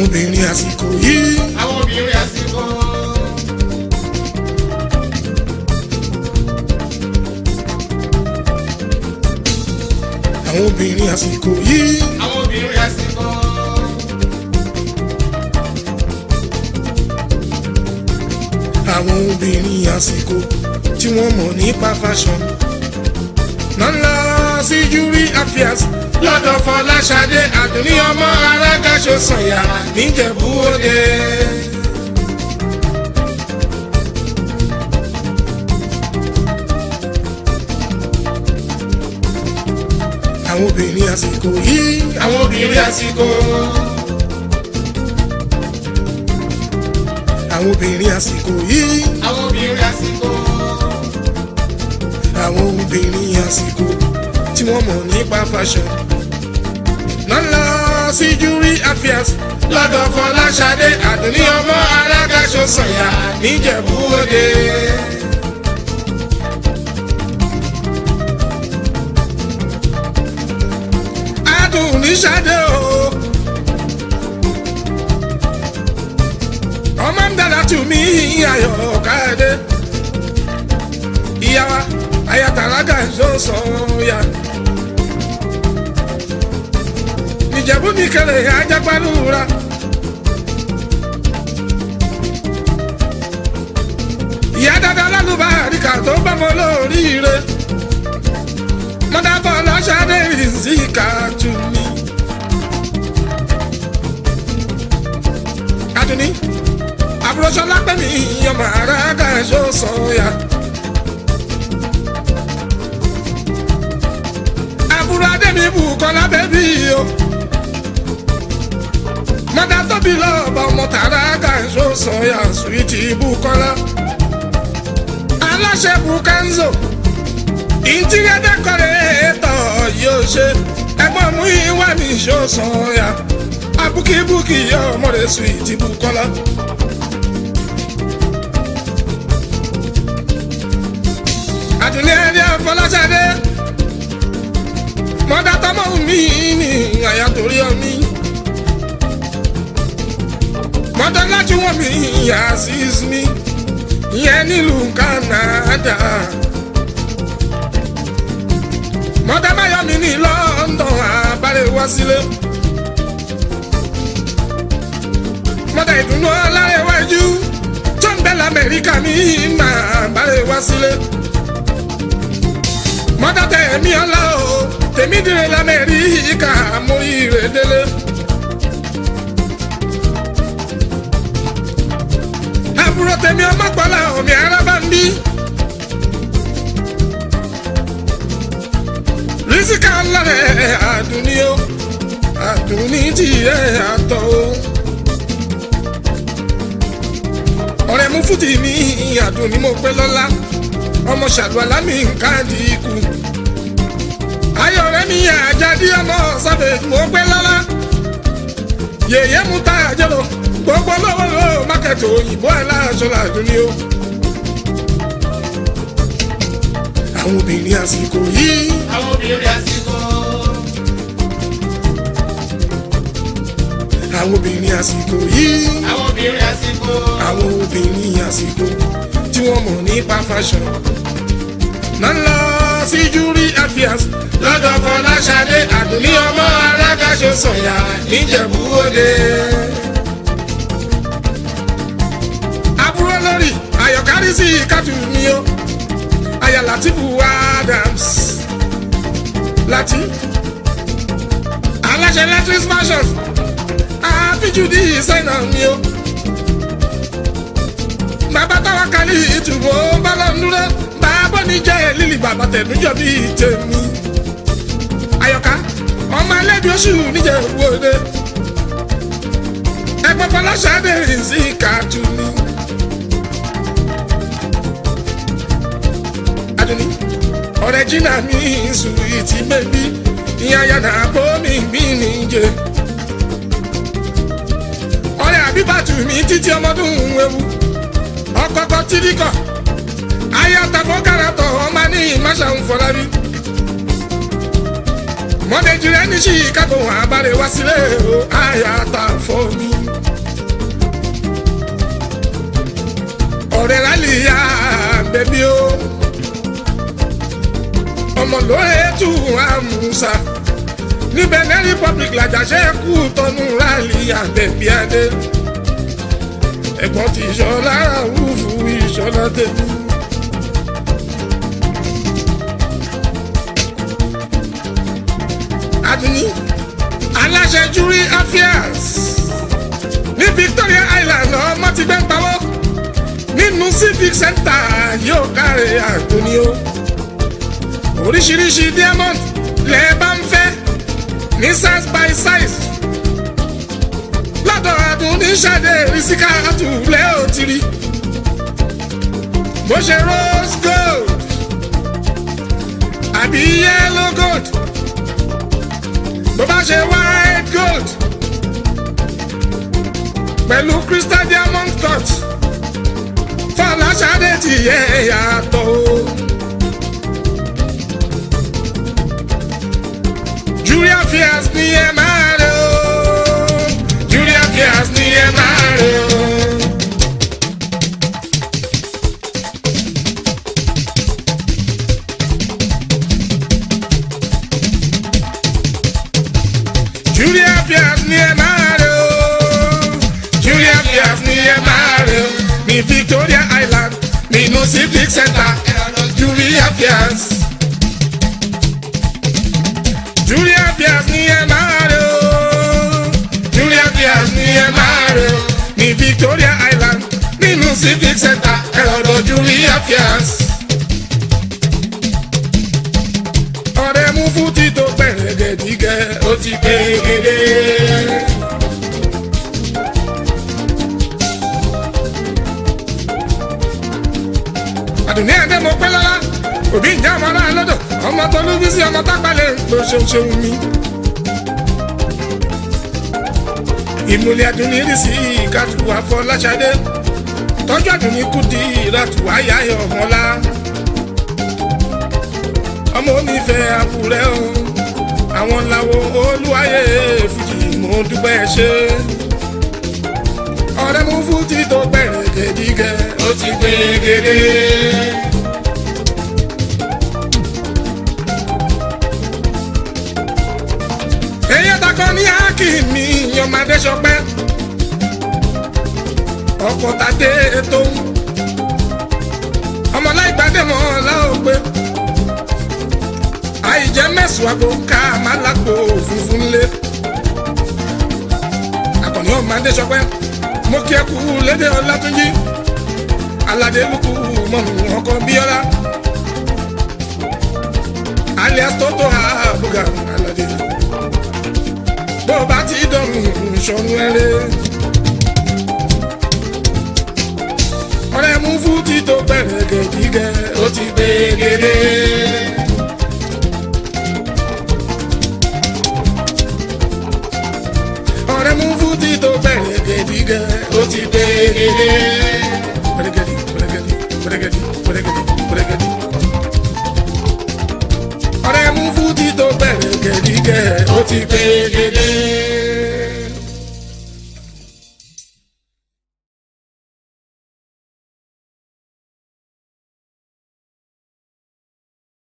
àwọn obìnrin àsìkò yìí àwọn obìnrin àsìkò. àwọn obìnrin àsìkò yìí àwọn obìnrin àsìkò. àwọn obìnrin àsìkò tí wọ́n mọ̀ nípa fashion náà lọ sí júrí affairs lọ́dọ̀ fọláṣadé àdùnní ọmọ arágáṣọ sànyà níjẹ̀bú òde. àwọn obìnrin àsìkò yìí àwọn obìnrin àsìkò. àwọn obìnrin àsìkò yìí àwọn obìnrin àsìkò. àwọn obìnrin àsìkò tí wọ́n mọ̀ nípa fashion náà lọ sí júrí affairs lọ́dọ̀ fọláṣadé àdùnní ọmọ arágáṣọ sànyà níjẹ̀bú òde. adùnní ṣadé o ọmọ ń dára tù mí ayọ̀ káyọ̀dé ìyá wa ayatollah ṣó sọ ya. ìjẹ̀bú mi kẹlẹ̀ ajágbálúra. ìyá dada lálùbá àríkà tó bá mọ lóríire. mọ́tàbọ̀ lọ́sàdé ìzíkà tù mí. adùnní àbúrò sọlá pẹ́ mi ọmọ ara kan ṣó sọ ya. àbúrò adémi bù kọ́lá bẹ́bí o. mọ́tà tóbi lọ́ọ̀bà ọmọ tààrà kàǹṣó sọ̀yà sùwìtì bù kọ́lá. aláṣẹ bù kánzó interior decorator yóò ṣe ẹgbọ́n mú ìwà ní ìṣó sọ̀yà abúkíbúkì yóò mọ̀rẹ́ sùwìtì bù kọ́lá. àdùnní ẹni àfọláṣadé mọ́dá tọ́mọ́ mi ní àyà torí ọmí. mọ́dá láti wọ́n mi yà sí mi ìyẹn nílùú Canada. mọ́dá báyọ̀ mi ní London àbálẹ̀ wá sílé. mọ́dá ìdùnnú ọlárẹ̀wájú tó ń bẹ lamẹ́ríkà mi máa bálẹ̀ wá sílé. mọ́dá tẹ̀ mí ọlá o tèmi dire lamẹ́ríkà mú ire délé. àbúrò tèmi ọmọ gbọ́lá omi araba ń bí. rísíkà lọ́rẹ̀ àdùnní o àdùnní tiẹ̀ àtọ̀ o. ọ̀rẹ́ mú fúti mi àdùnní mo pé lọ́lá ọmọ ṣàlùwàlá mi ń káàdì ikú ayọ̀ rẹ̀ mi yà jáde ọmọ sábẹ̀ mo gbé lọ́la yèyé mu ta àjẹlò gbogbo lọ́wọ́ ló mákẹ́tì òyìnbó aláṣọ làdún ni ó. àwọn obìnrin àsìkò yìí àwọn obìnrin àsìkò. àwọn obìnrin àsìkò yìí àwọn obìnrin àsìkò. àwọn obìnrin àsìkò tí wọ́n mọ̀ nípa fashion máa ń lọ sí júrí affairs lọ́dọ̀ fọláṣadé àdùnní ọmọ alágàṣọ sọ̀yà níjẹ̀bú òde. àbúrò lórí ayọ̀kárí sí kátù mi o aya Latifu Adams láti aláṣẹ electric fashion àfijù ní ìsẹ́nà mi o bàbá táwa kálí ìtùbọ̀ bọ́lá ń dúró bàbá ní jẹ́ lílì bàbá tẹ̀dújọ́ bíi tèmi ayọ̀ká ọmọ ẹlẹ́bi oṣù níjẹ̀ wọlé ẹgbẹ́ fọláṣadé sí kàtúni. adùnní ọ̀rẹ́ jìnnà mi sùn ìtì bẹ́bí ìyá yàrá bómi bí níjẹ. ọ̀rẹ́ àbíbàtú mi títí ọmọdún ewu ọkọ̀ọ̀kọ̀ tìríkọ̀ ayatafọ́ karatọ̀ ọmọ ní ìmáṣà ń fọlábí mọ́tẹ́jì rẹ̀ ní chicago àbárẹ̀ wá sílẹ̀ o àyàtà fọ́ mi. lórí ètò àmúṣà ní benin republic làjàṣẹ́ kú tọnu rálì àbẹ̀bí adé ẹ̀gbọ́n ti ìṣọ́lá rúfù ìṣọ́lá tẹ̀lú. Adúní aláṣẹ jury affairs ní Victoria Island ọmọ ti gbẹ́ ń pawọ́ nínú civic center yóò káre Adúní o oríṣiríṣi diamond lẹ́ẹ̀ bá ń fẹ́ ní size by size lọ́dọ̀ Adúní ṣàdé rísíkà àtúlẹ̀ òtìrí bó ṣe rose gold àbí yellow gold bó bá ṣe white gold pẹ̀lú crystal diamond cut fọláṣadé ti yẹ yàtọ̀ o. Julia Fias ni ẹ máa rẹ o. Julia Fias ni ẹ máa rẹ o. Julia Fias ni ẹ máa rẹ o. Julia Fias ni ẹ máa rẹ o. Ní Victoria Island nínú civic center Julia Fias. Julia Fias ni ẹ máa rẹ o. Julia Fias ni ẹ máa rẹ o. Ní Victoria Island nínú civic center ẹ̀rọ̀dọ̀ Julia Fias. ọ̀rẹ́ mú fún títò pẹ̀rẹ̀gẹ̀dígẹ̀ ó ti gbẹ̀gẹ̀dẹ̀. àdùnní ẹ̀dẹ́ mo pẹ́ lọ́la òbí ìjà ọmọ náà lọ́dọ̀ ọmọ tó lú bí sí ọmọ tápálẹ̀ ló ṣeun ṣeun mi. ìmùlẹ̀ àdùnní rí sí ìkàtù àfọláṣadé tọ́jú àdùnní kù di ìràtù àyàyọ̀ ọ̀mọ́lá ọmọ onífẹ̀ẹ́ àbúrẹ́ o àwọn làwọn olúwayé fìjì mo dúpẹ́ ṣe ọ̀rẹ́ mú fújì tó bẹ̀rẹ̀ gẹ̀dígẹ̀ ó ti gbé gèdè. èyí takọ ní ákì mi yọmọdé sọpẹ́ ọkọ̀ tàdé tó ọmọláìgbàdé mọ́ láògbé àìjẹ́ mẹ́sùn àgbo ká máa lágbo funfun lé. Àkànní ọ̀mádé sọpẹ́ mo kí ẹ kú lédè Ọlátúnjí aládé lukú mọ̀nù ọkọ̀ bíọ́lá alias tótó àbúgà aládé bó bá ti dọ̀rùn ìṣọ̀nù ẹ̀rẹ́. ọ̀rẹ́ mú fún títò bẹ̀rẹ̀ gẹ̀gígẹ̀ ó ti gbé gèdè. ọ̀rẹ́ mú fúti tó bẹ̀rẹ̀ gẹ̀dígẹ̀ ó ti dé gèdè. Pẹ̀rẹ̀gẹ̀dì pẹ̀rẹ̀gẹ̀dì pẹ̀rẹ̀gẹ̀dì pẹ̀rẹ̀gẹ̀dì pẹ̀rẹ̀gẹ̀dì. ọ̀rẹ́ mú fúti tó bẹ̀rẹ̀ gẹ̀dígẹ̀ ó ti dé gèdè.